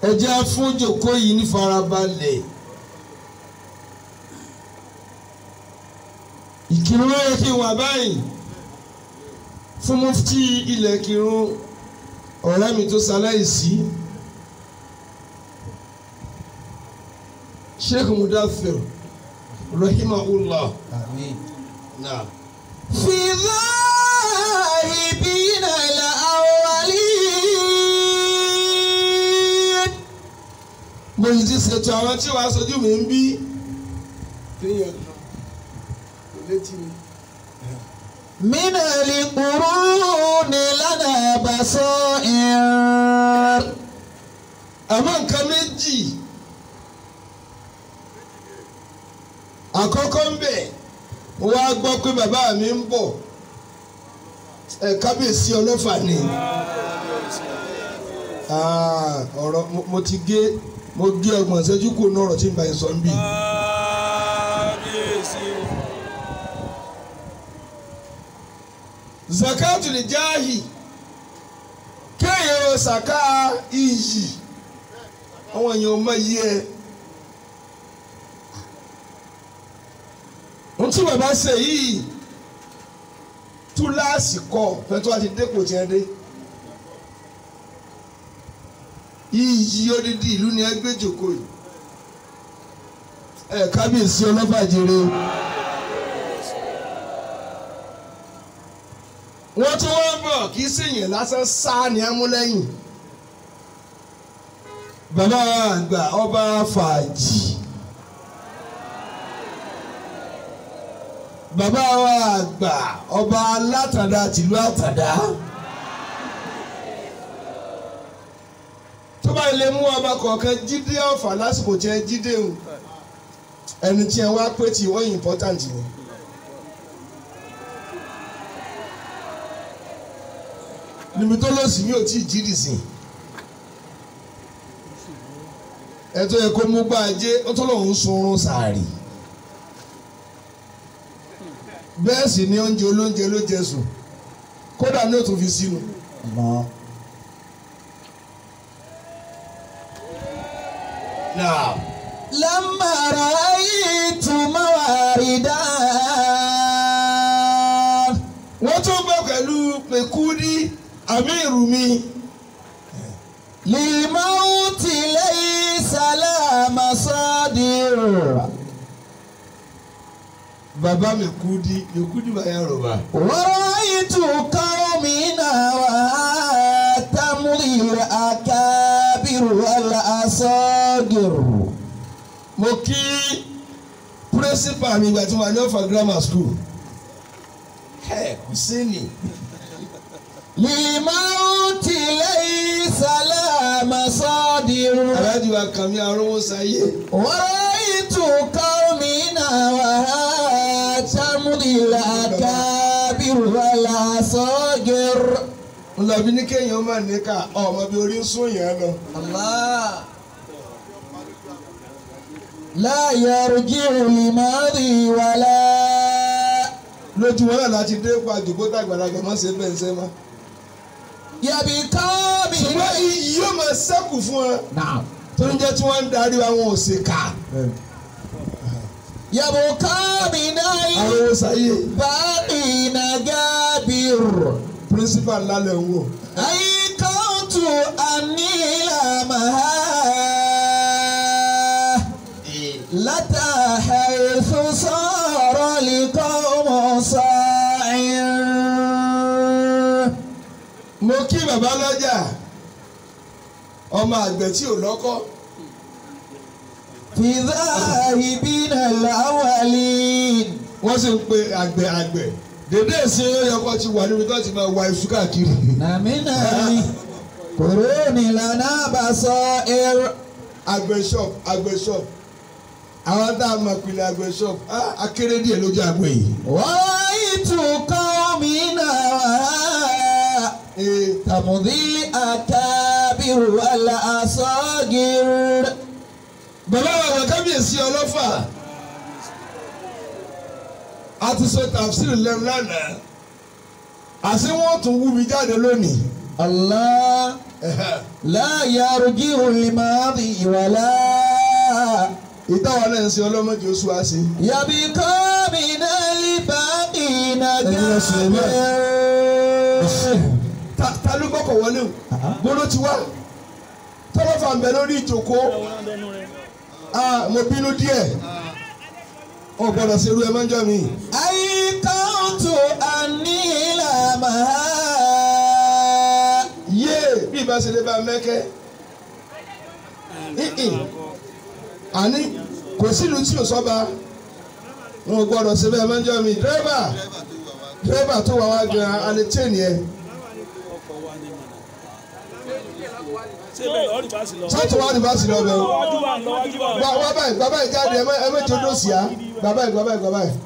ẹ jẹ́ fún jòkó yìí ní farabalẹ̀ ìkírun ló yẹ kí n wà báyìí fún mufti ilẹ̀ kírun ọ̀rẹ́ mi tó ṣaláìsí sheikh mudathir rahimahullah Àmín. naam. في ذاهبين الأولين mo sì ti ṣètò àwọn tí wàá sojú mi ń bí. kéèyàn kò létí mi. من القرون لنا بصائر àmọ́ nǹkan méjì àkọ́kọ́ ń bẹ̀ mo wá gbọ́ pé bàbá mi ń bọ̀ ẹ̀ kábíyèsí ọlọ́fà ni Ah, ọ̀rọ̀ mo- mo ti gé mo gé ọgbọ̀n ìṣẹ́jú kù ní ọ̀rọ̀ tí n bá yẹn sọ ń bì. zakatu lè jáàhì kéèyàn ṣàká iyì àwọn èèyàn ọmọ yìí ẹ ohun tí bàbá ṣe yìí túláàsì kọ fẹtọ àti dépò tí ẹ dé iyì odidi ìlú ni ẹ gbé jòkó yìí ẹ kábíyèsí ọlọ́bàjẹrẹ wọ́n tún wọ́n bọ̀ kì í ṣèyàn lásán sáà ní amúlẹ́yìn bàbá àgbà ọba fàájì bàbá wa àgbà ọba alátàdá tìlú àtàdá tó bá lè mú ọba kọ̀ọ̀kan jíde ọ̀fà lásìkò tí ẹ jíde o ẹni tí ẹ wá pé tí wọ́n yìí important ni. níbi tó lọ sí mi ò tí ì jídì sí ẹ tó yẹ kó mú gbá ajé ó tó lọ́hún sunrun sàárì bẹ́ẹ̀ sì ni oúnjẹ olóúnjẹ ló jẹ sùn kódà ní òtún fi sínú. Allah. Now, لما رأيت مواردا wọ́n tún bọ̀ pẹ̀lú pẹ̀kúrí àmírù mi للموت ليس لا مصادر bàbá mẹ̀kúdí mẹ̀kúdí bàyà rọ̀bà. ورأيت قومنا وتمضي الأكابر والأصاغر mo kí pírẹ́sìpà mi ìgbà tí mo wà ní ọ̀fà grammar school. ẹ kò sí ni. للموت ليس لا مصادر aláàjì wa kàn mí arówó sáyé. ورأيت قومنا وتمضي الأكابر والأصاغر mo lọ bí ní kéèyàn máa ní ká ọmọ bí orí ń sún yẹn lọ. الله لا يرجع لماضي ولا lójú wọn náà láti dé pa àjòkó tàgbàlagbà má ṣe bẹ́ẹ̀ ṣe má. يبقى ṣùgbọ́n بنا iyì yóò máa ṣẹ́kù fún ẹ. نعم tó ń jẹ́ tí wọ́n ń darí àwọn òṣèkà. يبقى بنا arówó sáyé. باقي نجابر pírísìpà ńlá lẹ̀ ń wò. أيقنت أني لا محالة لتا حيث صار لقوم صاعر mo kí bàbá lọ́jà ọmọ àgbẹ̀ tí ò lọ́kọ́ في ذاهبين الأولين wọ́n sì ń pe àgbẹ̀ àgbẹ̀ dédé ìsìn oyọkọ ti wà níbi tó ti máa wa iṣu káàkiri. نمنا قرون لنا بصائر àgbẹ̀ shop àgbẹ̀ shop àwọn tá a mọ̀ pinnu àgbẹ̀ shop ah, akéré díẹ̀ lójú àgbẹ̀ yìí. ورأيت قومنا Ee, تمضي الأكابر والأصاغر bàbá wa wọ kábíyèsí ọlọ́fà a ti sọ tàfsírì lẹ́nu lánàá àti wọ́n tún wú mi jáde lónìí الله لا يرجع الماضي ولا ìtawà náà ń ṣe ọlọ́mọdé oṣù wa ṣe. يبقى من الباقين أيها سليمان. كافر ta ta ló gbọ́kọ̀ wọlé o gbọ́dọ̀ ti wá tọ́lọ́fà ń bẹ lórí ìjòkó ah mo bínú díẹ̀ o gbọ́dọ̀ ṣerú ẹ máa ń jọ mi. أيقنت أني لما yé bí ìbá ṣe lè bá mẹ́kẹ́ ìhìn àní kò sílùú tí ò sọ́ba wọn ò gbọ́dọ̀ ṣe bẹ́ẹ̀ máa ń jọ mi dírẹ́bà dírẹ́bà tó wà wá gan alẹ́ chain yẹn sọ́tún wá ní bá sì lọ bẹ̀ o. Wá wá báyìí bàbá yìí jáde ẹ má- ẹ méje ló sì á bàbá yìí bàbá yìí bàbá yìí.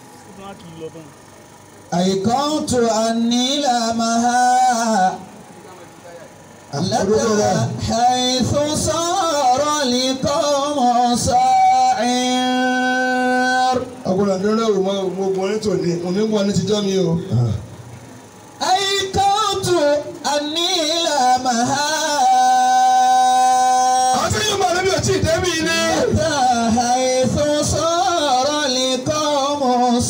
أيقنت أني لما لك حيث صار لقوم صاعر ọgbọ́n àdúrà wò mọ mo gbọ́ ní tòní mo ní gbọ́ ní tijọ́ mi o. أيقنت أني لما àwọn tí yóò máa níbi òtí ìdẹ́bí ni. لك حيث صار لقوم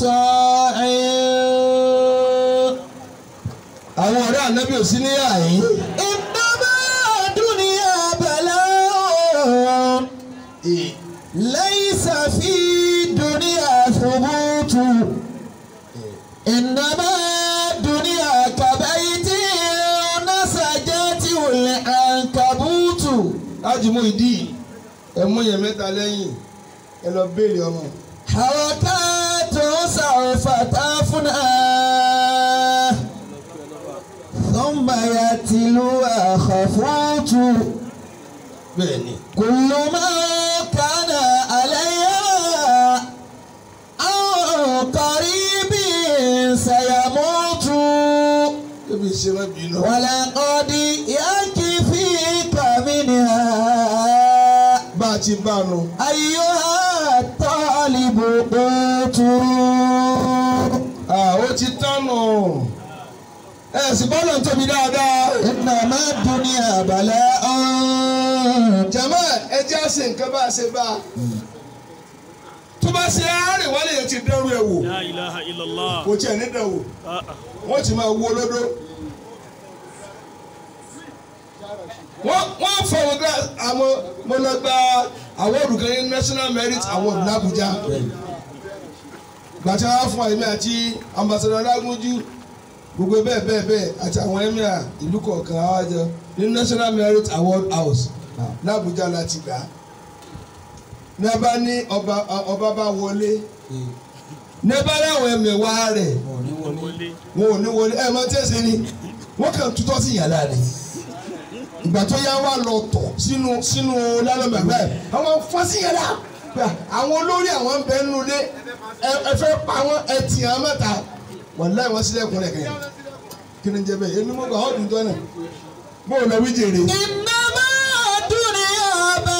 صاعر àwọn ọ̀rẹ́ ànábì ò sí ní àyín. إنما الدنيا بلاء ليس في الدنيا ثبوت إنما الدنيا كبيت نسجته العنكبوت láti mú ìdí ẹ mú yẹn mẹ́ta lẹ́yìn ẹ lọ béèrè ọmọ. حركات سوف تفنى ثم يتلوها خفوت bẹ́ẹ̀ni. كل ما كان عليها أو قريب سيموت ebi ṣe má bínú. ولقد يكفيك منها bá a ti bá a nù. أيها الطالب قوت ó ti tán nù. ẹ sì bọ́lọ̀ ń tóbi dáadáa. إنما الدنيا بلاء jama ẹ jẹ́ àṣẹ nǹkan bá a ṣe bá a. tó bá ṣe àárẹ̀ wálé yẹn ti dẹ́rù ẹ̀ wò La ilaha illallah. kò tiẹ̀ ní dẹ̀ wò Ah, ah. wọ́n ti máa wó lódó. wọ́n wọ́n fọwọ́ gba àwọn mo lọ gba awọ́ọ̀dù kan ní national merit award l'Abuja. gbàtí wọ́n á fún àyèmí àti ambassador Lágúnjú gbogbo bẹ́ẹ̀ bẹ́ẹ̀ bẹ́ẹ̀ àti àwọn emir ìlú kọ̀ọ̀kan àwájọ ní national merit award house l'Abuja láti gbà á. ní a bá ní ọba ọba bá wọlé ní a bá láwọn ẹ̀mẹ̀wá rẹ̀ Wọlé. wọn ò ní wọlé ẹ máa tẹ́ ṣe ni wọ́n kàn tutọ́ sí yàrá rẹ̀ ìgbà tó yá wà lọ tọ̀ sínú sínú lálọ́bẹ̀ bẹ́ẹ̀ àwọn fọ́ sí yàrá pé àwọn olórí àwọn ń bẹ nínú ilé ẹ ẹ fẹ́ pa wọn ẹ tì hàn mẹ́ta wọ́n láì wọ́n sílẹ̀kùn rẹ̀ kẹ́yìn kí ni jẹ́ bẹ́ẹ̀ èmi mo gbà ọ́ dùn jọ náà bó o lọ wí jèrè إنما الدنيا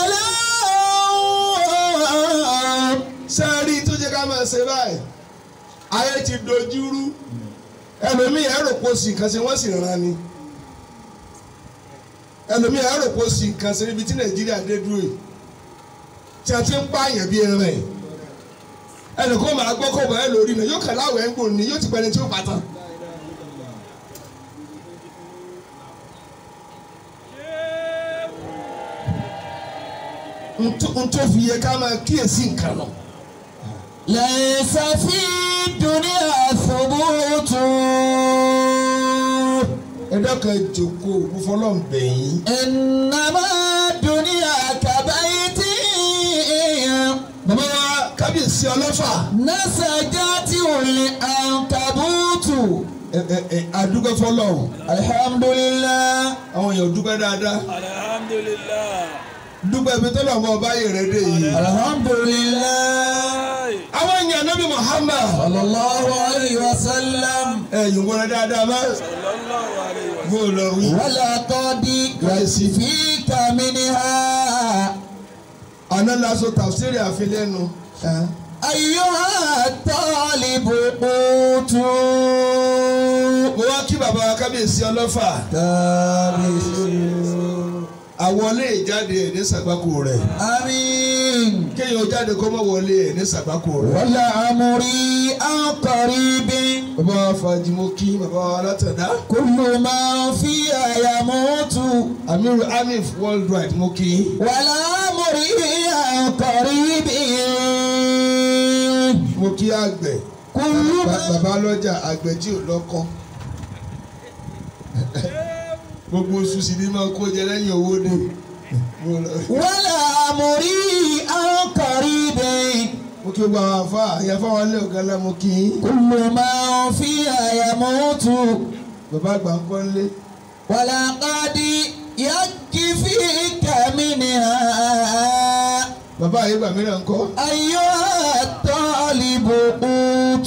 بلاء sẹ́ẹ̀rì tó jẹ́ ká máa ṣe báyìí ayé ti dojúrú ẹlòmíì ẹ̀rọ kò sí nǹkan ṣe wọ́n sì rán ni ẹlòmíì ẹ̀rọ kò sí nǹkan ṣe níbi tí nàìjíríà dé dúró yìí tí a ti ń pààyàn bí ẹran ẹ̀ ẹnìkan máa gbọ́ kó bọ̀ ẹ́ lórí náà yóò kàn láwọ̀ ẹ̀ ń gbòòrò ní yóò ti pẹ́ni tí ó pàtàn. ntó fi yẹ ká máa kíyèsí nǹkan náà. ليس في الدنيا ثبوت ẹjọ́ kan jòkó òkúfọ́lọ́ ń bẹ̀yìn. إنما الدنيا كبيت bàbá wa kábíyèsí ọlọ́fà. نسجته العنكبوت ẹ ẹ ẹ adúgbò fọlọ́hún. الحمد لله àwọn èèyàn dúpẹ́ dáadáa. Alhamdulillah. dúpẹ́ ibi tó lọ́mọ ọba yìí rẹ̀ dé yìí. الحمد لله Ay. àwọn èèyàn nábì Muhammad. صلى الله عليه وسلم ẹ yìí wọlé dáadáa má. Sallallahu alayhi wa bó o lọ wí. ولقد يكفيك منها àná laṣọ tàfsírì àfilẹ́nu. أيها الطالب قوت mo wá kí bàbá wa kábíyèsí ọlọ́fà kábíyèsí. àwọlé ìjáde ẹ̀ ní sàgbákò rẹ̀ àmín. kéèyàn jáde kó mọ̀ wọlé ẹ̀ ní sàgbákò rẹ̀. wàlà àmúrí àkọ́rí bí. bàbá wa fàájìmọ́ kí bàbá wa látàdá kúlù máa fi àyà mọ́tò. amiru amif worldwide mo kí i. wàlà àmúrí àkọ́rí bí. mo kí àgbẹ̀ kúlù Ba- máa. bàbá lọ́jà àgbẹ̀ tí ò lọ́kọ́ gbogbo oṣù sì ni máa kó jẹ lẹ́yìn owó dé. Mo lọ- wàlà àmúrí àkọ́rí bí. mo kí gbogbo àwọn afá àyàfá wọn lé ọ̀gá ńlá mo kí i. kúlù máa fi àyà mọ́tò. bàbá àgbà ń kọ́ nílé. ولقد يكفيك منها bàbá àyè gbà mí náà ń kọ́. أيها الطالب قوت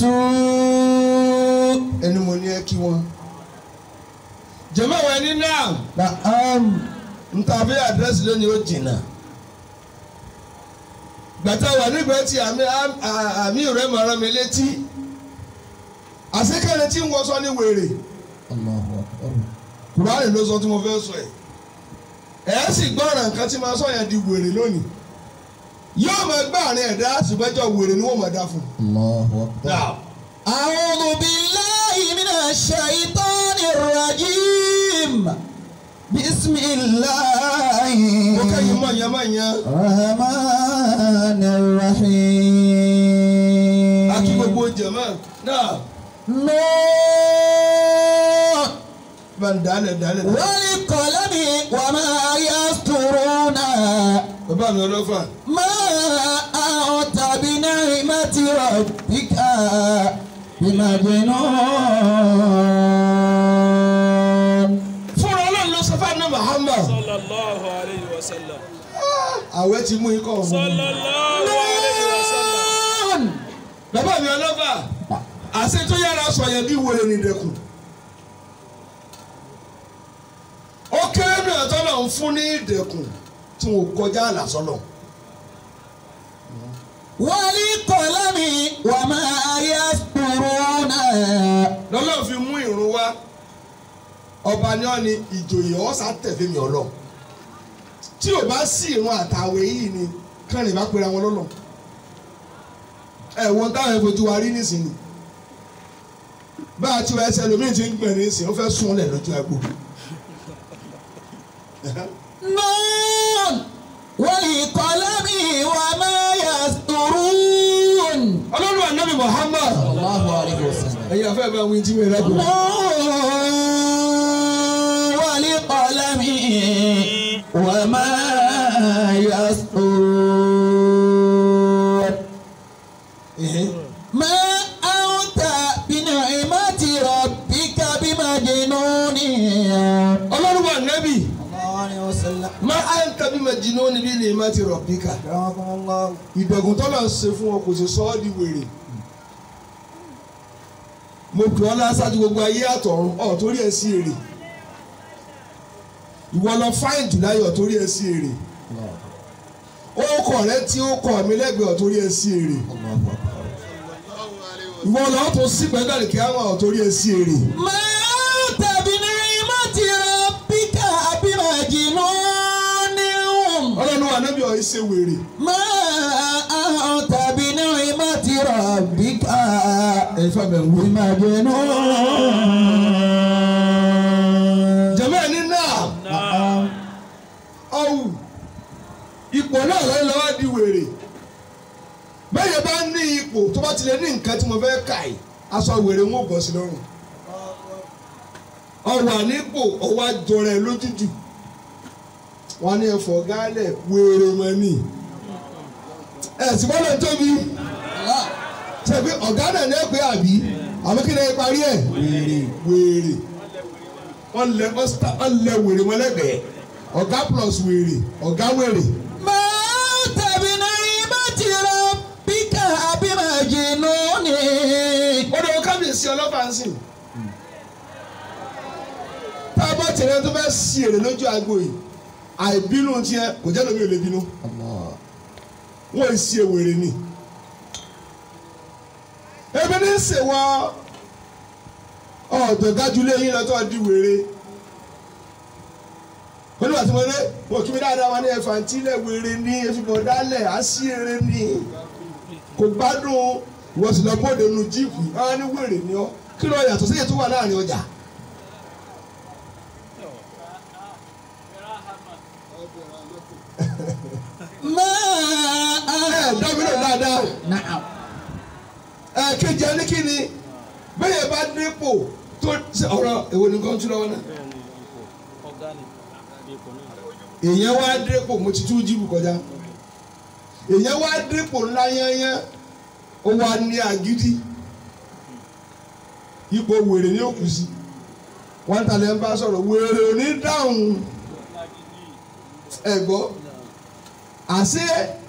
ẹni mo ní ẹ kí wọn. jẹ̀mọ́ àwọn ẹni náà نعم ń ta bí àdírẹ́sì lónìí ó jìnnà. gbàtà wà nígbà tí àmì àmì rẹ̀ máa rán mi létí. àṣekẹ́ni tí ń wọṣọ ní wèrè. الله أكبر kùránì ló sọ tí mo fẹ́ sọ ẹ̀. ẹ̀ sì gbọ́ràn nǹkan tí máa sọ yẹn di wèrè lónìí. yóò máa gbá àárín ẹ̀dá ṣùgbọ́jọ́ wèrè ni wọ́n máa dá fún un. الله أكبر Now, أعوذ بالله من الشيطان الرجيم بسم الله mo kẹ́yìn mọ̀ yẹn mọ̀ yẹn. الرحمن الرحيم akí gbogbo jẹ̀mọ́ náà نون bá ń dálẹ̀ dálẹ̀. والقلم وما يسطرون bàbá mi ọlọ́fà. ما أنت بنعمة ربك بمجنون fúnra ọlọ́run ló sọ fún àná Muhammad. sallallahu alayhi wa sallam. àwẹ̀ ti mú ikọ̀ ọ̀hún. sallallahu alayhi wa sallam. bàbá mi ọlọ́fà. àṣẹ tó yára sọ yẹn bí wèrè ní ìdẹ̀kùn. ó kéré mi ọ̀tọ́ náà ń fún ní ìdẹ̀kùn tí wọn ò kọjá àlà sọ́nà. والقلم وما يسطرون lọ́lọ́ fi mú ìrun wá ọba ní ọ́ ni ìjòyè ọ̀sà tẹ̀lé mi ọlọ́ tí ò bá sí ìrun àtàwẹ̀ yìí ni kánrin bá pera wọn lọ́nà ẹ̀wọ̀n táwọn ìfojú wa rí nísìnyí bá a ti wá ẹsẹ̀ lómi ti ń gbẹ̀ nísìnyí ó fẹ́ sún ọ́lẹ̀ lójú agbo نون والقلم وما يسطرون ọlọ́run ànábì Muhammad الله عليه وسلم ẹ̀yin afẹ́ bá wí tí mi rẹ́ bò والقلم وما يسطرون ما أنت بنعمة ربك بمجنون ọlọ́run ànábì الله عليه وسلم má à ń tàbí mẹ́jìnnú níbi ilé má ti rọ̀ bíkà رحمكم الله ìdẹ̀gùn tọ́lá ń ṣe fún ọ kò sì sọ ọ́ di wèrè mo pè ọ́ lásájú gbogbo ayé àtọ̀run ọ̀ torí ẹ̀ sí èrè ìwọ lọ fáìn jùláyé ọ̀ torí ẹ̀ sí èrè orúkọ rẹ tí ó kọ mi lẹ́gbẹ̀ẹ́ ọ̀ torí ẹ̀ sí èrè ìwọ lọ tó sí pẹ́ńdàlì kí á wà ọ̀ torí ẹ̀ sí èrè ما أنت بنعمة ربك بمجنون ọlọ́run wà nábì ọ̀ ṣe wèrè ما أنت بنعمة ربك ẹ̀ fà bẹ̀ wí. بمجنون jẹ̀mọ́ ẹ̀ ní náà Naam. ọ̀hún ipò náà lọ́yìn lọ́wọ́ di wèrè bẹ́ẹ̀ bá ní ipò tó bá ti lè ní nǹkan tí mo fẹ́ kà yìí aṣọ wèrè ń bọ̀ sí lọ́rùn ọwà nípò ọwà jọrọ ẹ lójújù wọn ní ẹfọ gálẹ wèrè mọ ni ẹ sì bọ́lá tóbi ṣe pé ọ̀gá náà ní ẹgbẹ́ àbí àmọ́ kí ni ẹ parí ẹ̀ wèrè wèrè wọ́n lẹ wọ́n lẹ wèrè mọ́lẹ́gbẹ̀ẹ́ ọ̀gá plus wèrè ọ̀gá wèrè. ما أنت بنعمة ربك بمجنون ó dọ̀ kábíyèsí ọlọ́pàá ń sìn. tá a bá tẹ̀lé tó fẹ́ sí èrè lójú agbo yìí àìbínú tiẹ̀ kò jẹ́ lómi ò lè bínú wọ́n ì sí ewèrè ni. ebi ní sèwọ́ ọ̀dọ̀ gájúlé yín lọ́tọ̀ di wèrè olùwà tí mo lé mo kí mi dáadáa wọn ní ẹ̀fà tí ilẹ̀ wèrè ní efibọ̀ dálẹ̀ á sí eré ní kò gbádùn ìwọ sì lọ bóde nu jíìpù àwọn ní wèrè ní ọ kí ló yàtọ̀ sí èyí tó wà láàrin ọjà. ما ẹ dábìlẹ̀ dáadáa نعم ẹ kejì ẹni kí ni bẹ́ẹ̀ bá dépò tó ṣe ọ̀rọ̀ èwo ni kàn tún lọ́wọ́ náà. ọ̀gá ni ipò náà. èèyàn wá dépò mo ti tún jíìpù kọjá èèyàn wá dépò ńlá yányán ó wá ní àgídí ipò wèrè ní òkú sí wọn ta lẹ́ ń bá sọ̀rọ̀ wèrè ò ní dáhùn ẹ gbọ́ àṣé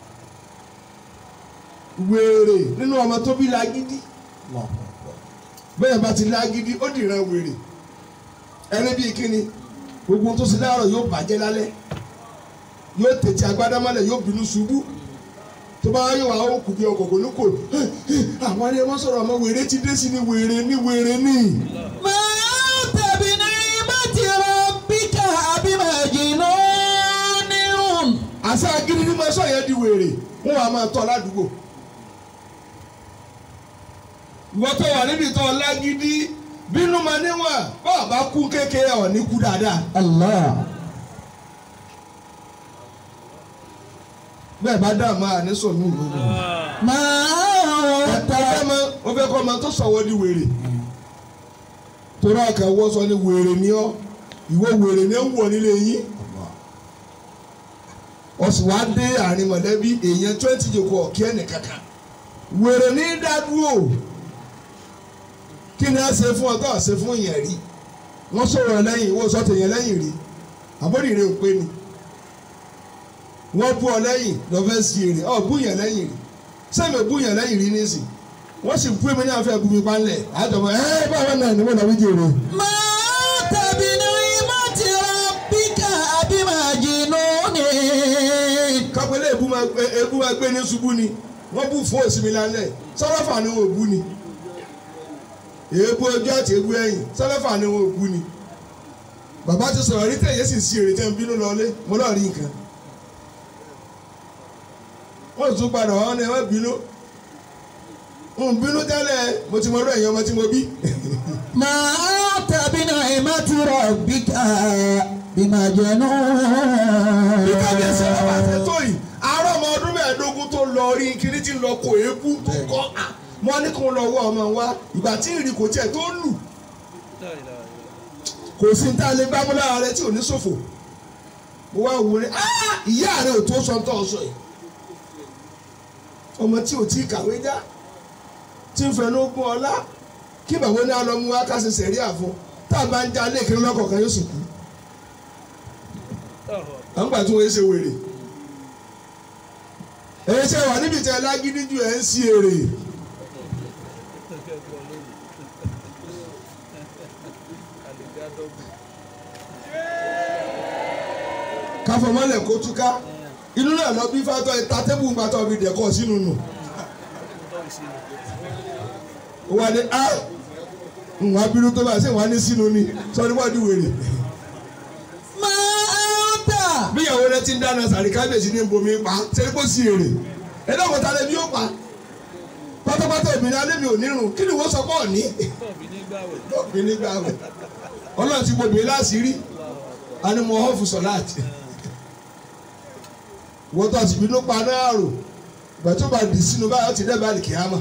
wèrè nínú ọmọ tó bí lágídí bẹ́ẹ̀ bá ti lágídí ó dìran wèrè ẹni bíi kíni gbogbo ohun tó ṣe láàárọ̀ yóò bàjẹ́ lálẹ́ yóò tètè agbádá mọ́lẹ̀ yóò bínú ṣubú tó bá yóò wá ó kù bí ọkọ̀ kò ní kò àwọn ẹni wọ́n sọ̀rọ̀ ọmọ wèrè ti dé sí ni wèrè ní wèrè ní. ما أنت بنعمة ربك بمجنون àṣà gidi ni mo sọ yẹn di wèrè wọn wà máa tọ́ ládùúgbò. ìwọ tó wà níbi tó lágídí bínú ma níwọ̀n bá bá kú kékeré ọ̀ ní kú dáadáa. الله bẹ́ẹ̀ bá dá àmọ́ àníṣọ mi ìlú. ما ó أنت fẹ́ mọ ó fẹ́ kọ́ ọmọ tó sọ̀wọ́ di wèrè. torí àkà wọ́ sọ ni wèrè ni ọ́ ìwọ wèrè ni ó ń wọ̀ nílé yín. ó sì wá dé àárín mọ̀lẹ́bí èèyàn twenty jòkó ọ̀kí ẹnì kankan. wèrè ní dádúró kí ni a ṣe fún ọ tó a ṣe fún yẹn rí wọ́n sọ̀rọ̀ lẹ́yìn ìwọ sọ tèèyàn lẹ́yìn rí àbórí rẹ ò pé ni wọ́n bú ọ lẹ́yìn lọ́fẹ́ sí èrè ọ bú yẹn lẹ́yìn rí sẹ́mi bú yẹn lẹ́yìn rí nísì wọ́n sì bú èmi ní àfẹ́ bú mi pánlẹ̀ àjọpọ̀ ẹ́ báwa náà ni wọ́n náà wí jèrè. ما أنت بنعمة ربك بمجنون kápẹ́lẹ́ èbú máa gbé èbú máa gbé ní ṣubú ni wọ́n bú fún òsì mi lálẹ́ sọ́lọ́fà ni wọ́n bú ni èébú ojú àti èébú ẹ̀yìn sọ́lọ́fà ni wọ́n bú ni bàbá ti sọ̀rọ̀ rí tẹ̀yẹ́ sì sí èrè tẹ́ ń bínú lọlé mo lọ́ọ̀ rí nǹkan wọ́n tún padà wọ́n ní wọ́n bínú ń bínú tẹ́lẹ̀ mo ti mọ ọdún ẹ̀yìn ọmọ tí mo bí ما أنت بنعمة ربك بمجنون bí kábíyèsí ọba àti tó yìí àárọ̀ ọmọ ọdún mẹ́ẹ̀ẹ́dógún tó lọ rí kiri tí ń lọ kó eégú tó kọ́ à wọ́n ní kó lọ wọ ọmọ wa ìgbà tí ìrì kò tiẹ̀ tó lù kò sí ní tá a lè gbámú lára rẹ tí ò ní ṣòfò mo wá wò ní "Ah, ìyá rẹ ò tó sọ tó sọ yìí ọmọ tí ò tí ì kàwé já tí ń fẹnu gún ọlá kí bàbá ní alọ́mú wa ká ṣe sẹ̀rí àfọ tá a bá ń já lẹ́ẹ̀kiri lọ́kọ̀ọ̀kan yóò sì kú àwọn gbà tí wọ́n ṣe wèrè èyí ṣe wà níbi tí ẹ lágídí ju ẹ ń sí èrè káfọmọlẹ kó túká inú náà lọ bí fátọ ìta tébù ń gbàtọ bí dẹkọ sínú nù wà ní a ń wá bínú tó bá ṣe wà ní sínú ni sọ ní wọ́n di wèrè ما أنت bíyàwó rẹ ti ń dáná sàrí kábíyèsí ní bomi pa ṣe kó sí èrè ẹ̀dá kò tálẹ̀ bí ó pa pátápátá obìnrin alẹ́ mi ò nírun kí ni wọ́n sọ pọ̀ ní tọ́ọ̀bì nígbàwẹ̀ lọ́ọ̀bì nígbà rẹ̀ ọlọ́run ti gbòbí láṣìírí animal hofu sọ̀láàtì wọ́n tó àti bínú pa náà rò ìgbà tó bá dì sínú báyọ̀ ti dẹ́ báyìí kìámà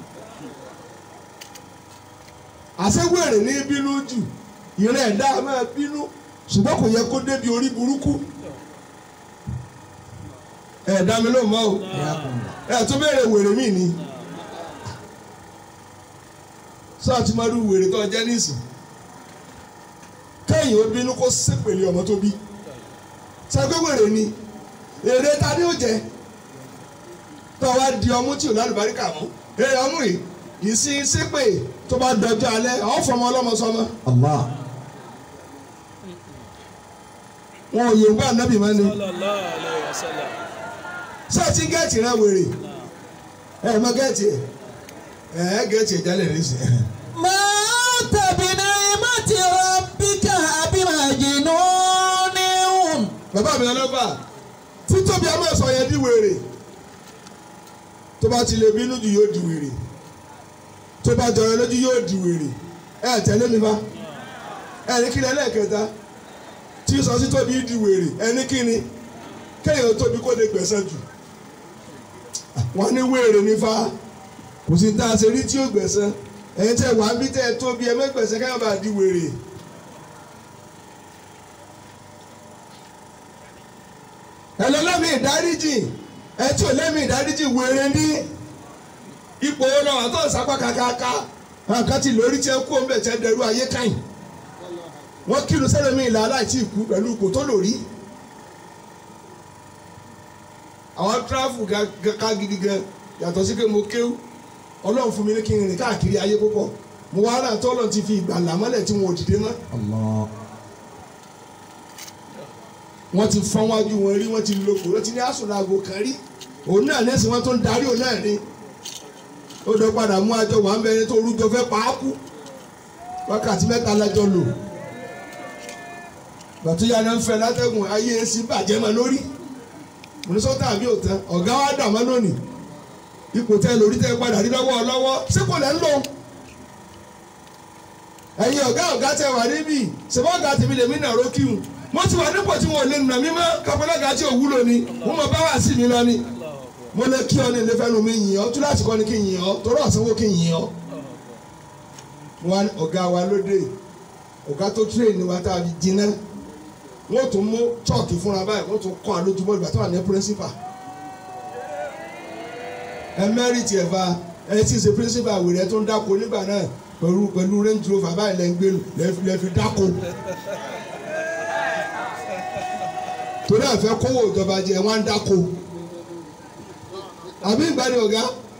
àṣewèrè ní bínú jù ìrìn ẹ̀dá máa bínú ṣùgbọ́n kò yẹ kó débi orí burúkú ẹ̀ẹ́dá mi ló mọ́ o ẹ̀ tó béèrè wèrè mí ni sọ́ọ́ ti máa rú wèrè tó jẹ́ nísìn kẹ́yìn ó bínú kó sépèlé ọmọ tó bí ṣàgbé wèrè ni èrè ta ni ó jẹ tó wá di ọmú tí ò lálùbáríkà mú èrè ọmú yìí ìsìn sépè tó bá dọjọ́ alẹ́ àwọn fọmọ ọlọ́mọ sọmọ الله wọn ò yẹ nǹkan ànábì máa ní sallallahu alayhi wa sallam ṣé ẹ ti ń gẹ́ẹ̀tì rẹ wèrè ẹ mọ gẹ́ẹ̀tì ẹ ẹ gẹ́ẹ̀tì ẹ jálẹ̀ rẹ sí. ما أنت بنعمة bàbá mi ọlọ́fà títóbi a máa sọ yẹn di wèrè tó bá ti lè bínú jù yóò di wèrè tó bá jọrọ lójú yóò di wèrè ẹ tẹ̀lé mi fa ẹ ní kí ni ẹlẹ́ẹ̀kẹta tí sọ sí tóbi di wèrè ẹ ní kí ni kéèyàn tóbi kó lè gbẹ̀sẹ̀ jù wọ́n ní wèrè ní fa kò sí tá a ṣe rí tí ó gbẹ̀sẹ̀ ẹ̀yin tẹ́ wàá bí tẹ́ ẹ tóbi ẹ mẹ́gbẹ̀sẹ̀ káyọ̀ bá di wèrè. ẹ lọ lẹ́mìí ìdáríjì ẹ tí ò lẹ́mìí ìdáríjì wèrè ní ipò wọn náà tó ń sapá kàkàkà nǹkan ti lórí tí ẹ kú ọmọ ẹ tẹ dẹrú ayé káyìn wọn kírun sẹlẹmí ìlà aláìtí ìkú pẹ̀lú ipò tó lórí àwọn tíráfù ká gidi gan yàtọ̀ sí pé mo kéwú ọlọ́run fún mi ní kí n rìn káàkiri ayé púpọ̀ mo wá rà tó ọlọ́run ti fi ìgbàlà mọ́lẹ̀ tí wọn ò dìde mọ́ Allah. wọ́n ti fọ́n wájú wọn rí wọ́n ti lo kò wọ́n ti ní àsùnàgò kan rí òun náà lẹ́sìn wọn tó ń darí òun náà ni ó dọ̀ padà mú àjọ wà ń bẹ ẹni tó rújọ fẹ́ pa á kú wákàtí mẹ́ta lájọ lò gbàtúyà náà ń fẹ́ látẹ̀gùn ayé èsì bàjẹ́ mọ́ lórí mùnísọ́tà àbí òtán ọ̀gá wa dà mọ́ lónìí ipò tẹ lórí tẹ padà rí lọ́wọ́ lọ́wọ́ ṣé kò lẹ́ ń lò ẹ̀yin ọ̀gá ọ̀gá tẹ wà níbí ṣèbọ̀ ọ̀gá tèmi lèmi nà rókìhùn mo ti wà nípò tí wọn ò lè nà mí mọ́ kápẹ́lẹ́gà tí ò wúlò ni mo mọ bá wà sí mi lọ ni mo lè kí ọ ní ilé fẹ́nu mi yìn ọ́ túláàsì kọ́ ni kí n yìn ọ́ torí ọ̀sánwó kí n yìn ọ́ wọn ọ̀gá wa lóde ọ̀gá tó tírèèni wa tá a fi jiná wọ́n tún mú chọ́ọ̀kì fúnra báyìí wọ́n tún kọ́ àlójúmọ́ ìgbà tó wà ní píríncípà ẹmẹ́rìtì ẹ̀fà ẹ ti ṣe píríncípà wèrè tó ń dáko nígbà náà pẹ̀lú pẹ̀lú range rover báyìí lẹ́ ń gbé lẹ́ fi dáko torí àfẹ́ kówó ìjọba jẹ wọ́n á dáko àbí ìgbàdí ọ̀gá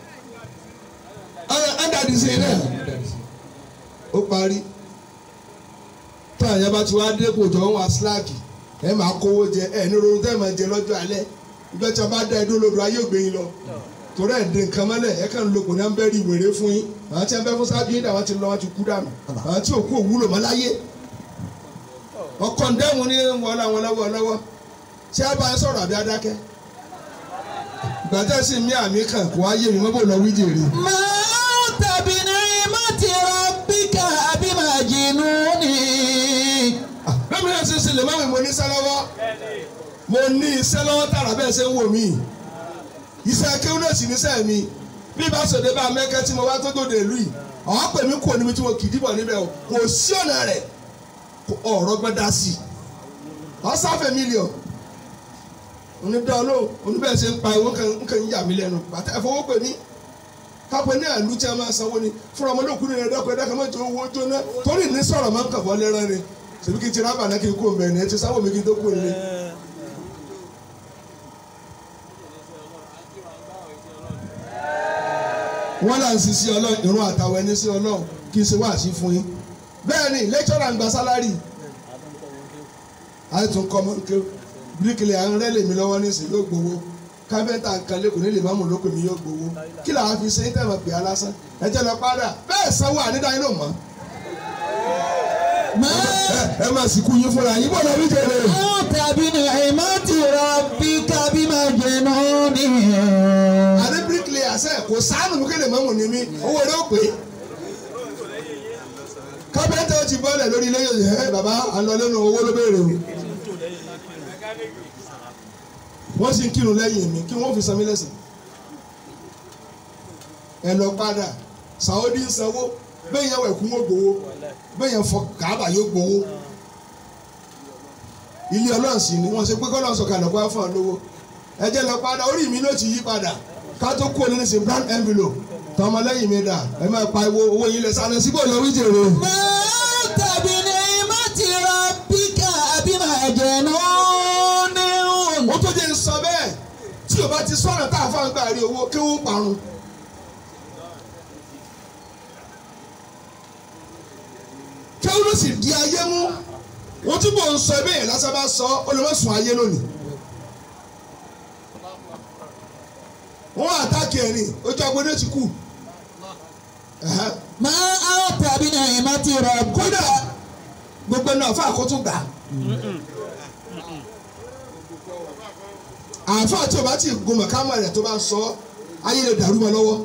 ádàdì sí i náà ó parí tó àyàn bá ti wá dé kò jọ wọn síláàkì ẹ máa kówó jẹ ẹ ní ronú tẹ́ ẹ máa jẹ lọ́jọ́ alẹ́ ìgbà tí a bá dá ẹdún lodò ayé ògbé yín lọ torí ẹ̀ dín nǹkan mọ́lẹ̀ ẹ kàn ń lo kò ní à ń bẹ́ rí wèrè fún yín àwọn tí a bẹ́ fún sábìyìn dà wọ́n ti lọ wọ́n ti kú dànù àwọn tí òkú òwúlò mọ́ láyé ọkọ̀ ǹdẹ́mu ní wọlé àwọn lọ́wọ́ lọ́wọ́ ṣé a bá ń sọ̀rọ̀ àbí adákẹ́ gbàtẹ́ sí mi àmì kan kò wá yé mi mọ́ bò lọ wí jèrè. máa tàbí ní mọ́tì rabbika àbí máa jìnnú ni. bẹ́ẹ̀ mi náà ṣe ṣe lè má mi mo ní iṣẹ́ lọ́wọ́ mo ní iṣẹ́ lọ́wọ́ tààrà bẹ́ẹ̀ ṣe ń wò mí iṣẹ́ kéwọ́n náà sì níṣẹ́ mi bí bá sọ̀dẹ̀ bá mẹ́kẹ́ tí mo wá tó dòde ìlú yìí àwọn pè mí kò níbi tí mo kì í dìbò níbẹ̀ o kò sí ọ̀nà rẹ̀ ọ̀rọ̀ gbọ́dá sí i ọ̀sáfẹ̀ mílíọ̀n onídàá olóhùn oníbẹ̀ ṣe ń pa ìwọ nǹkan yà mí lẹ́nu bàtà ẹ̀fọwọ́ pè ní kápẹ́ ní àlù tí a máa sanwó ni fúnra ọmọdé òkú nìyẹn dọ́kọ̀ ẹ̀dá kan mọ́tò owó jóná torí ní sọ̀rọ̀ máa ń kàbọ̀ lẹ́rán ni ṣèbí kí n ti rábà náà kí n kú òǹbẹ̀ ní ẹ ti sáwọ́ mi kí n tó kú òǹlẹ̀. wọ́n là ń sisi ọlọ́run ìrún àtàwọn ẹni sí ọlọ́run kí n ṣe wá sí fún yín bẹ́ẹ̀ ni lẹ́kítọ́rà ń gba sálárì àìtún kọ́ mọ́ kéwù bíríkìlì à ń rẹ́ lèmi lọ́wọ́ nísìnyí yóò gbowó káfíńtà nǹkan lẹ́kọ̀ọ́ nílé máàmù lóko mi yóò gbowó kí làwọn fi ṣe ń tẹ̀wọ̀n pè á lásán ẹ jẹ́ lọ padà bẹ́ẹ̀ sanwó ànídàáyé ló mọ́ máa ẹ máa sì kú yín fúnra yín bọ́ọ̀lù orí jẹrẹ. máa tàbí ní mọ́tì rabbika àbí máa jìnnú ni. àní bíríkìlì àṣẹ kò sáánù mú kéde máàmù ní mi owó rẹ ó pé káfíńtà ó ti bọ́ọ̀lẹ̀ lórí ilé yòòyè ẹ bàbá àlọ́ lẹ́nu owó ló béèrè o wọ́n sì ń kírun lẹ́yìn mi kí wọ́n fi san mí lẹ́sìn. ẹ lọ padà sàódì ń sanwó bẹ́ẹ̀ yẹn wọ̀ ẹ̀kú wọn gbowó bẹ́ẹ̀ yẹn fọ kàábà yóò gbowó. ilé ọlọ́run sì ni wọ́n ṣe pé kọ́lọ́run sọ̀kalẹ̀ kó wá fún ọ lówó. ẹ jẹ́ lọ padà orí mi ló ti yí padà ká tó kú òní nísìnyí brown envelope tọmọ lẹ́yìn mi dà ẹ máa pa owó owó yín lẹ sáré síbò lọ wí jèrè. máa tàbí ní mọ́tì rabbika àbí máa jìnnú ni. ó tó jẹ́ ń sọ bẹ́ẹ̀ tí o bá ti sọ̀rọ̀ tá a fà ń gbà rí owó kí wọ́n parun. kí wọ́n ló sì di ayé mú wọ́n túbọ̀ ń sọ ẹbí yẹn lásán bá sọ ó lè má sùn ayé lónìí. wọ́n àtàkì ẹ̀rìn ojú agbódé ti kú. Ẹ̀hẹ́. máa tàbí ní mọ́tì rabbika. kódà gbogbo náà fún àkótó gbà. àáfàá tí o bá ti gun mọ̀kámà rẹ̀ tó bá sọ ayé lè dàrú mọ́ lọ́wọ́.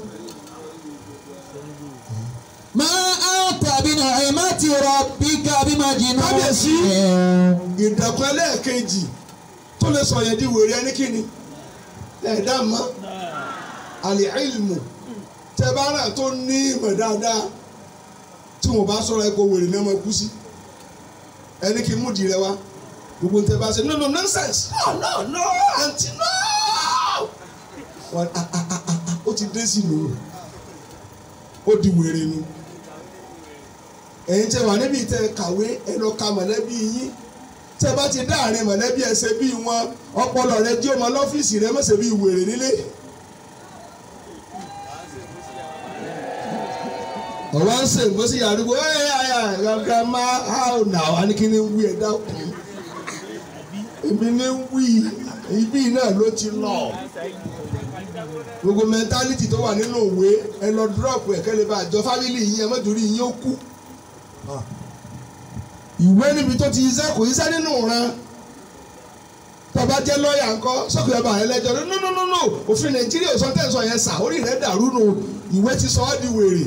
ما أنت بنعمة ربك بمجنون Kábíyèsí. ìdàkùn ẹlẹ́ẹ̀kejì tó lè sọ yẹn di wèrè ẹni kíni ẹ̀dá mọ́ àlè ìlmù tẹ bá rà tó ní ìmọ̀ dáadáa tí wọn bá sọ̀rọ̀ ẹ̀kọ́ wèrè ní ọmọ kú sí ẹni kí n mú di rẹ wá gbogbo n tẹ bá ṣe no no nonsense no no no aunty no wọn ah ah ah ah ah, ó ti dé sí nù ó di wèrè ni ẹ̀yin tẹ wà níbi tẹ kàwé ẹ lọ ka mọ̀lẹ́bí yín tẹ bá ti dá àárín mọ̀lẹ́bí ẹsẹ̀ bí wọn ọpọlọ rẹ jí ọmọ lọ́fíìsì rẹ mọ̀sẹ̀ bí wèrè nílé. ọ̀wá ń sè nǹkan sí àdúgbò ẹ̀ ẹ̀ ẹ̀ grandma how now a ní kí ni wí ẹ̀ dákun èmi ní wí ibi náà ló ti lọ gbogbo mẹntálítì tó wà nínú òwe ẹ lọ dúrọ́ọ̀pù ẹ̀ kẹ́lẹ́ bá àjọ fámìlì yín ẹ mọ́tòrí yín ó kú ìwé níbi tó ti iṣẹ́ kò iṣẹ́ nínú ìran tọba jẹ́ lọ́ọ̀yà ńkọ́ sọ́kùnrin ọba rẹ lẹ́jọ́ no no no no òfin nàìjíríà sọ tẹ̀sán yẹn sà orí rẹ̀ dàrú nù ìwé ti sọ ọ́ di wèrè.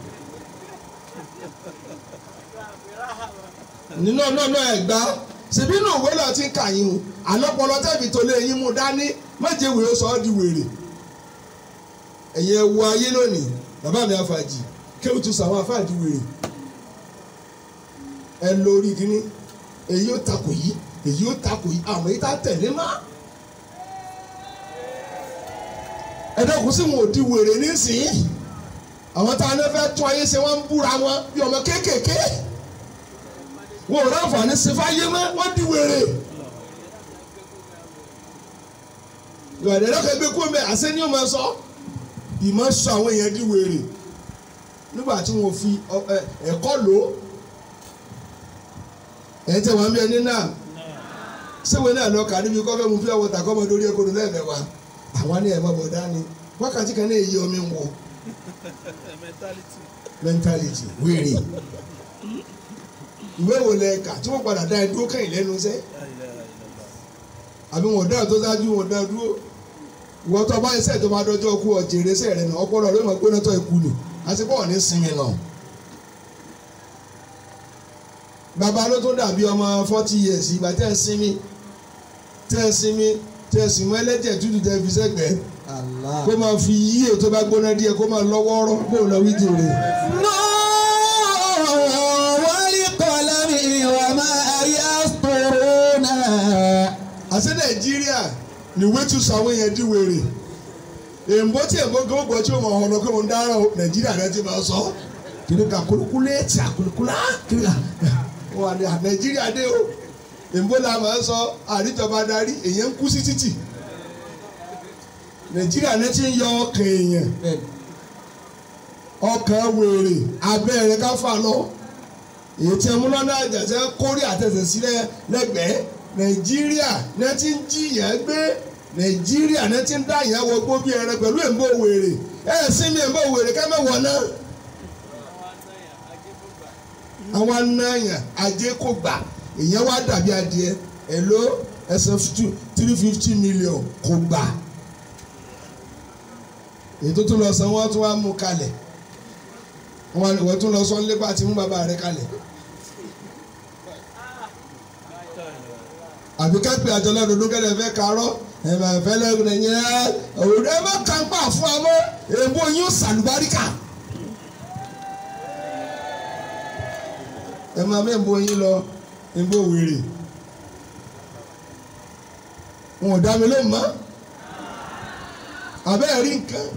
nínú ọ̀nà náà ẹ̀ gbá ṣèbí inú òwe náà ti ń kà yín o àlọ́pọ̀lọ́ tẹ̀bí tó lé yín mú dání méje wèé sọ ọ́ di wèrè. ẹ̀yin ẹ wo ayé lónìí bàbá mi àfàjì kéwù tún sàwọn àfàjì wèrè ẹ lórí kínní èyí ó takò yìí èyí ó takò yìí àmọ́ yìí tá tẹ̀lé má. ẹ dẹ́kun sí wọn ò di wèrè nísìnyí àwọn tá a ní fẹ́ tún ayé ṣe wọ́n ń búra wọn bí ọmọ kéékèèké wọn ò ráǹfààní ṣe fáyé mọ́ wọ́n di wèrè. ìwádìí ẹ̀rọ kẹgbẹ́ kú mẹ́ àṣẹ ni ó máa sọ ìmọ̀ sọ àwọn èèyàn di wèrè nígbà tí wọ́n fi ọ- ẹ- ẹ̀kọ́ lò ó ẹ̀ tẹ̀ wọ́n bí ẹni náà sẹ́wọ̀n náà lọ kà níbi kọ́fẹ́ mu fi ọwọ́ tà kọ́mọ lórí ẹ̀kọ́ lẹ́ẹ̀mẹ́wàá àwọn ní ẹ̀mọ́ bọ̀ dání wákàtí kan náà èyí omi ń wọ̀ mentality. mentality wèrè ìwé wo lẹ kà tí wọ́n padà dá ẹ dúró kẹ́yìn lẹ́nu sẹ́ La ilaha illallah. àbí wọn dá tó dájú wọn dá dúró ìwọ tó bá iṣẹ́ tó bá dọ́jọ́ kú ọ̀jẹ̀rẹ̀ iṣẹ́ rẹ̀ náà ọpọlọ ló mọ̀ gbóná tó ikú ni àti bọ́ọ̀ ní sinmi náà. bàbá ló tó dàbí ọmọ forty years ìgbà tẹ́ ẹ sinmi tẹ́ ẹ sinmi tẹ́ ẹ sinmi ẹlẹ́jẹ̀ tútù tẹ́ ẹ fi sẹ́gbẹ̀ẹ́ Allah. kó máa fi yí ètò bá gbóná díẹ̀ kó máa lọ́wọ́ ọ̀rọ̀ bó lọ wí jèrè. والقلم وما يسطرون àṣẹ nàìjíríà níwé tún sọ àwọn èèyàn di wèrè èèmbó tí èèmbó gbọ́ gbọ́ tí ó mọ̀ ọ̀nà pé mo ń dáràn o, nàìjíríà náà ti máa sọ kìnìún ka kúlúkúlé tí a kúlúkúlá kìnìún ka wà ní nàìjíríà dé o èèmbó la máa ń sọ àríjọba darí èèyàn ń kú sí títì nàìjíríà náà ti ń yọ ọkàn èèyàn ọkàn wèrè abẹ́rẹ́ ká fà lọ èyí tí ẹmu lọ́nà àjàṣẹ́ kórè àtẹ̀sẹ̀ sílẹ̀ lẹ́gbẹ̀ẹ́ nàìjíríà náà ti ń jìyàn gbé nàìjíríà náà ti ń dá ìyẹn wọ gbó bí ẹran pẹ̀lú èmbó wèrè ẹ̀ sí mi èmbó wèrè ká mẹ́wọ̀ náà. àwọn anáyàn ajé kò gbà èyàn wá dàbí adìẹ èló ẹsẹ̀ three fifty million kò gbà èyí tó tún lọ san wọ́n tún wá mú kalẹ̀ wọ́n wọ́n tún lọ sọ nípa àti mú bàbá rẹ̀ kalẹ̀. àbí ká pè àjọ lọ́dún tó kẹ́lẹ́ fẹ́ karọ́ ẹ̀mọ̀ ẹ̀fẹ́ lẹ́gùn ẹ̀yìn ẹ̀ òwúrọ̀ ẹ̀ má kà ń pa fún amọ́ èbó yín sàlùbáríkà. ẹ máa mẹ́bó yín lọ èbó wèrè. wọn ò dá mi lóhùn mọ́ àbẹ́ rí nǹkan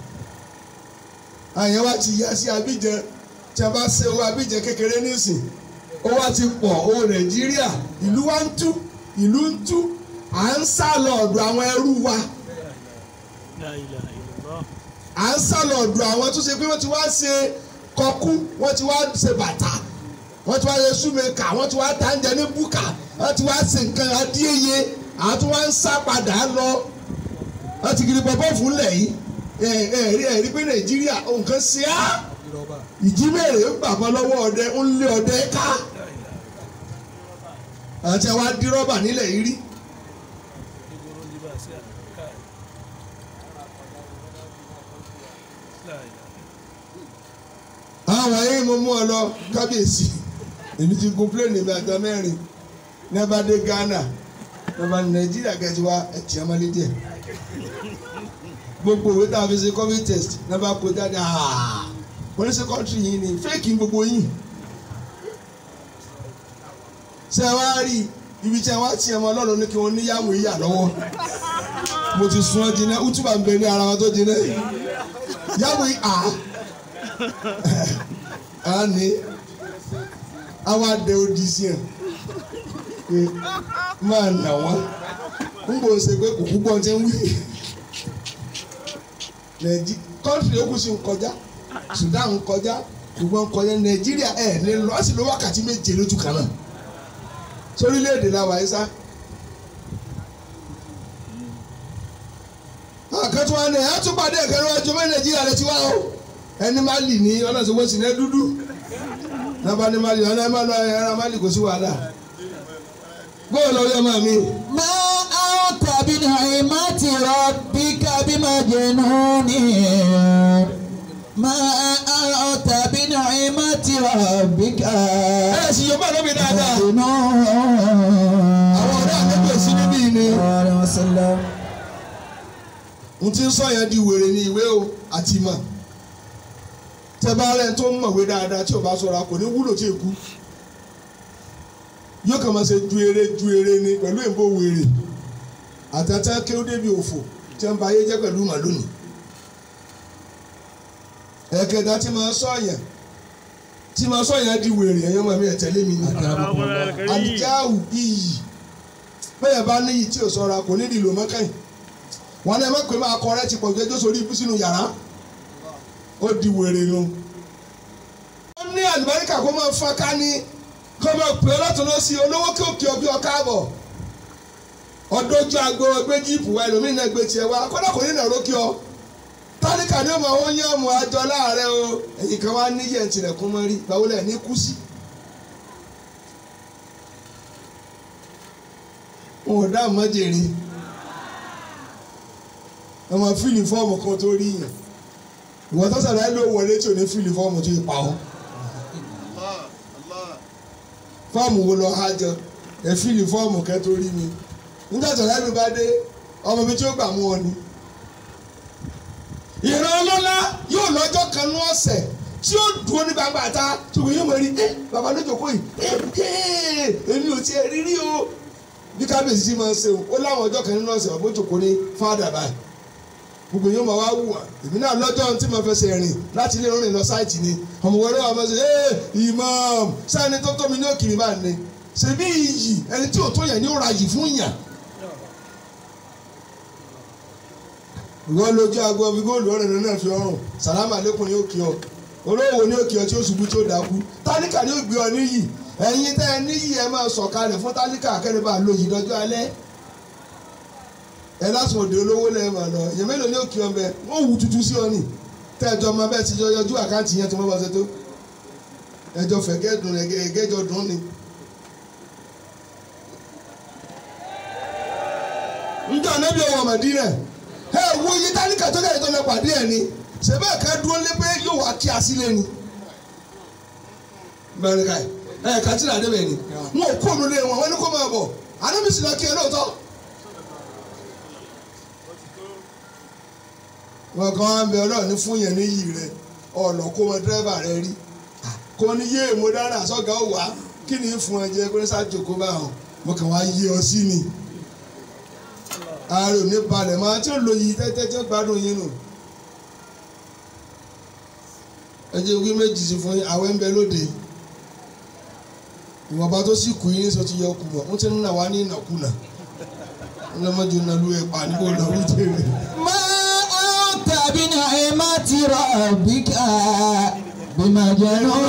àyàn wa ti yá sí Abidjan tí a bá ṣe owó Abidjan kékeré nísìn owó wa ti pọ̀ owó Nàìjíríà ìlú wa ń tú ìlú ń tú à ń sá lọ ọ̀dọ̀ àwọn ẹrú wa La ilaha illallah. à ń sá lọ ọ̀dọ̀ àwọn tó ṣe pé wọ́n ti wá ṣe kọkú wọ́n ti wá ṣe bàtà wọ́n ti wá ṣe súnmẹ́kà wọ́n ti wá tàǹjẹ̀ ní búkà wọ́n ti wá ṣe nǹkan adíyeye àti wọ́n ń sá padà lọ wọ́n ti kiri pọ̀pọ̀ fún lẹ̀ yìí ẹ̀ ẹ̀ rí ẹ̀ rí pé Nàìjíríà nǹkan ṣe á ìjímèrè ń gbàgbọ́ lọ́wọ́ ọdẹ ń lé ọdẹ ká àti àwọn adírọ́bà nílẹ̀ yìí rí sí káì. láì àwọn wọ̀nyí mo mú ọ lọ kábíyèsí èmi ti gun plane mi àjọ mẹ́rin ní ẹ bá dé Ghana ní ẹ bá ní Nàìjíríà kẹ́tì wá ẹ̀tì ọmọlé díẹ̀ gbogbo òwe tá a fi ṣe covid test ní ẹ bá kó jáde aaa wọ́n ní sẹ́kọ́ntì yìí ni fẹ́ẹ̀kì gbogbo yìí ṣé ẹ wá rí ibi tí ẹ wá tiẹ̀ mọ́ ọlọ́run ní kí wọ́n níyàwó yíyà lọ́wọ́ mo ti sun ọ́ jiná útúbà ń bẹ ní ara wọn tó jiná yàwó yìí à á ní àwọn adé odi sí ẹ pé máa nà wọ́n ń bò ṣe pé kò púpọ̀ ti ń wí nàìjí kọ́ńtì yòókù sì ń kọjá Sudan ń kọjá ṣùgbọ́n kọjá Nàìjíríà ẹ̀ lè lọ sí lọ wákàtí méje lójú kan náà sórílẹ̀-èdè la wà yìí sá. àkàtúntò wa ni ẹ̀ á tún pàdé ẹ̀kẹ́ níwájú mẹ́ Nàìjíríà lè ti wá o ẹni má lì ní ọlọ́sọ̀wọ́ sí ní dúdú nàbà ní má lì ọ̀nà ẹ̀ má lọ ẹ̀rọ má lì kò sí wàhálà bóyá lọ yọ máa mi. ما أنت بنعمة ربك بمجنون ما أنت بنعمة ربك ẹ sì yọ bá lómi dáadáa مجنون àwọn ọ̀rẹ́ àgbẹ̀gbẹ̀ sí níbí ni. عليه وسلم n ti sọ yẹn di wèrè ní ìwé o àti ìmọ̀ tẹ́bárẹ́ tó ń mọ̀wé dáadáa tí o bá sọ̀rọ̀ kò ní wúlò tí èkú yóò kàn máa ṣe ju eré ju eré ni pẹ̀lú èbó wèrè àtẹ̀tẹ̀ kí ó débi òfò tí wọ́n bá ayé jẹ́ pẹ̀lú màlúùnì ẹ̀kẹta tí máa sọ yẹn tí máa sọ yẹn di wèrè ẹ̀yọ́ mọ̀ mi ẹ̀ tẹ̀lé mi ni àdìjáwù iyì bẹ́ẹ̀ bá níyì tí o sọ̀rọ̀ kò ní ìlò mọ́kànnì wọn náà ẹ má pè máa kọ rẹ ti pọ̀ jẹjọ́ sórí ibú sínú yàrá ó di wèrè nu. wọ́n ní àlùbáríkà kó máa fọ́n ká ní kó máa pè ọ́ látọ̀ lọ sí olówó kí òkè ọbí ọ̀ká àbọ̀ ọdọ́jú agbo gbé jíìpù wa ẹlòmíín náà gbé tiẹ̀ wá kódà kò ní nàró kí ọ tálíkà ní ọmọ ó yán ọmọ àjọ láàrẹ o ẹ̀yìn kan wá níyẹ̀ ntìlẹ̀kùn mọ́ rí báwo lẹ̀ ní kú sí. wọn ò dá àmọ́jèrè ọmọ fíìlì fọ́ọ̀mù kan tó rí yàn ìwọ tó sàlàyé ló wọlé tí ò ní fíìlì fọ́ọ̀mù tó yẹ pa ọ́ fọ́ọ̀mù wo lọ há jọ ẹ fíìlì fọ́ọ̀mù kẹ́ tó rí mi nígbà tó sàlàyé mi bá dé ọmọ mi tí ó gbà mú ọ ni. ìran ọlọ́lá yóò lọ́jọ́ kan ní ọ̀sẹ̀ tí ó dúró ní gbangba ta ṣùgbọ́n yóò mọ̀ rí ẹ bàbá ló jókòó yìí ẹ ẹ èmi ò tiẹ̀ rí rí o bí kábíyèsí ti máa ń ṣe o ó láwọn ọjọ́ kan nínú ọ̀sẹ̀ ọ̀bọ̀ jókòó ní fáadà báyìí gbogbo yóò máa wá wù wá èmi náà lọ́jọ́ tí mo fẹsẹ̀ rìn láti ilé ìrìn lọ sáìtì ni ọmọ wẹrẹ wà máa ṣe ẹ imam sani tó tó mi ní òkìrì bá ní ṣebí iyì ẹni tí ò tó yẹn ní ó ra yìí fún yàn. ìwọ lójú aago ọbí góòlù ọ̀rẹ́ rẹ náà fi ọrùn sàlámà lẹkùn ní òkè ọ olówó ní òkè ọ tí ó ṣubú tí ó dákú tálíkà ní ògbé ọ níyì ẹ̀yin tẹ́ ẹ níyì ẹ máa sọ̀kalẹ̀ fún tálíkà akẹ́rẹ́bà lóyìn lọ́jọ́ alẹ́ ẹ lásán òde olówó lẹ́yìn máa lọ èèyàn mélòó ní òkè ọbẹ̀ wọ́n wù tútù sí ọ ní tẹ́ ẹjọ́ ọmọ bẹ́ẹ̀ ti yọjú àkáǹtì yẹn tó mọ́ bá ṣe tó ẹjọ́ fẹ̀gẹ́ dùn ẹgẹ́jọ dùn ni. njọ́ anábì ọwọ́ Mádínà ẹ wo iye tálíkà tó kẹ́yìn tó lọ pàdé ẹ̀ ni ṣèbẹ́ ká dúró lé pé yóò wá kí asílẹ̀ ni. bẹ́ẹ̀ni ká ẹ̀ ká tí ìlàdé bẹ́ẹ̀ ni wọn ò kó ònú lé wọn wọn ní kó máa bọ̀ anábì sì lọ kí ẹ lóòótọ́. wọn kàn wá ń bẹ ọlọ́run ní fún yẹn níyì rẹ ọ̀nà kó mọ dírẹ́bà rẹ rí kò ní yé mo dára sọ́gà ó wá kí ni fún ẹ jẹ pé sájòkó bá hàn mo kàn wá yé ọ sí ni ààrẹ ò ní balẹ̀ máa tí ó lo yìí tẹ́tẹ́ tí ó gbádùn yín nù ẹ jẹ́ wí méjì sí fún yín àwẹ̀ ń bẹ lóde ìwọ̀nba tó sì kù yín sọ ti yọ kù mọ̀ ń ti ń nà wá ní ìnàkúnà ńlọmọdé nàlú ẹ̀ pa níbo lọ́wọ́ jẹ́rẹ̀. ما أنت بنعمة ربك بمجنون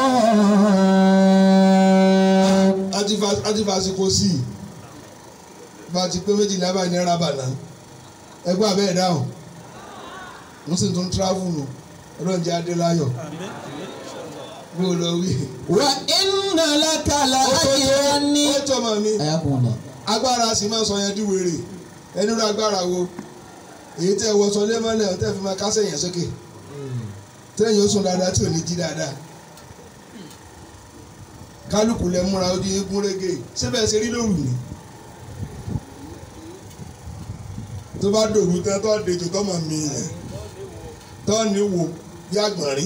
àti fa àti fa àsìkò sí i bá a ti pé méjì náírà báyìí náírà bàná ẹgbẹ́ abẹ́ ẹ̀ dáhùn mo sì tún travel nù ọlọ́njẹ́ adélayọ̀ bó o lọ wí. وإن لك لأجرا ó tọ́ mọ̀ mi أيكم الله agbára sì máa sọ yẹn di wèrè ẹni rú agbára wo èyí tẹ́ wọ́sọ lẹ́mọ́lẹ̀ tẹ́ fi máa kásẹ̀ yẹn sókè tẹ́yìn ó sùn dáadáa tí ò ní jí dáadáa kálukú lẹ múra ó di eégún régé síbẹ̀ ṣe rí lóru ni tó bá dòru tán tó dejò tó mọ̀ mí yẹn tó ní wò bí àgbọ̀nrín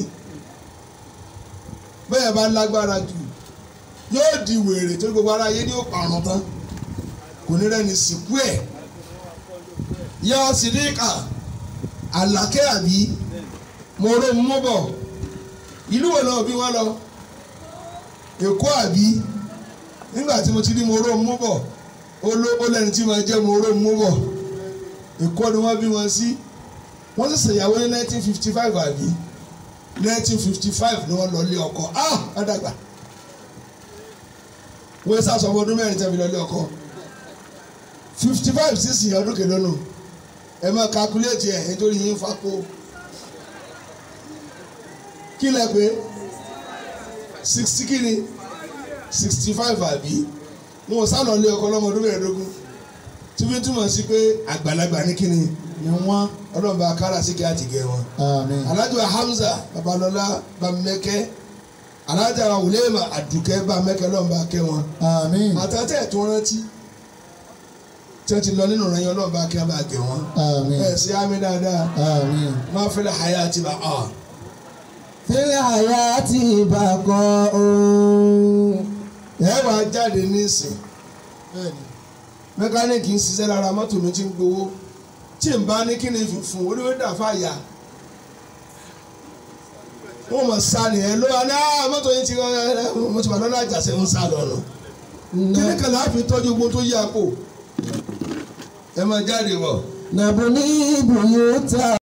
bẹ́ẹ̀ bá lágbára jù yóò di wèrè tó gbogbo ara yé ní ó parun tán kò ní rẹ́ni sìnkú ẹ̀ yọ sídìkà àlàkẹ́ àbí mọ̀ọ́rọ́ mọ́bọ̀ ìlú wo náà bí wọ́n lọ èkó àbí nígbà tí mo ti ní mọ̀ọ́rọ́ mọ́bọ̀ ó lẹ́ni tí máa jẹ́ mọ̀ọ́rọ́ mọ́bọ̀ èkó ni wọ́n bí wọn sí wọ́n sì ṣèyàwó ní nineteen fifty five àbí nineteen fifty five ni wọ́n lọ lé ọkọ ah ọ̀dàgbà wọ́n sá sọ ọmọdún mẹ́rin tẹ́bi lọ lé ọkọ fifty five sísìn ọdún kìlónù ẹ máa calculate ẹ̀ nítorí yín fapò kí lẹ pé sixty kí ni sixty five àbí wọn ò sá lọ lé ọkọ lọ́mọdún mẹ́ẹ̀ẹ́dógún tí wọ́n túmọ̀ sí pé àgbàlagbà ní kíni ni wọ́n. ọlọ́run bá kára sí kí á ti gẹ̀ wọn. àmín. alájọ Hamza babalọlá bamẹ́kẹ́ alájà wùlẹ́mà àdùkẹ́ bamẹ́kẹ́ lọ́run bá kẹ́ wọn. àmín. àtàtẹ̀ tó rántí tí wọ́n ti lọ nínú ìrànyàn ọlọ́run bá kẹ́ wọn bá gẹ̀ wọn. àmín. ẹ̀ sí àmì dáadáa àmín. máa fẹ́lẹ̀ àyà àti bá a. fílẹ̀ àyà ti bàkọ́ ooo. ẹ wà á jáde nísìn mẹkáníìkì ń ṣiṣẹ́ lára mọ́tò mi ti ń gbowó tí n bá ní kí ni fún oníwé dà fàyà wọ́n mọ̀ sá nìyẹn ló wà ní "Ah, mọ́tò yìí ti mo ti wà lọ́nà àjàṣe ń sá lọ́nà kíní kan láàfin tọ́jú gbogbo tó yí àpò ẹ máa jáde wọ̀. nàbùní ibùyó ta.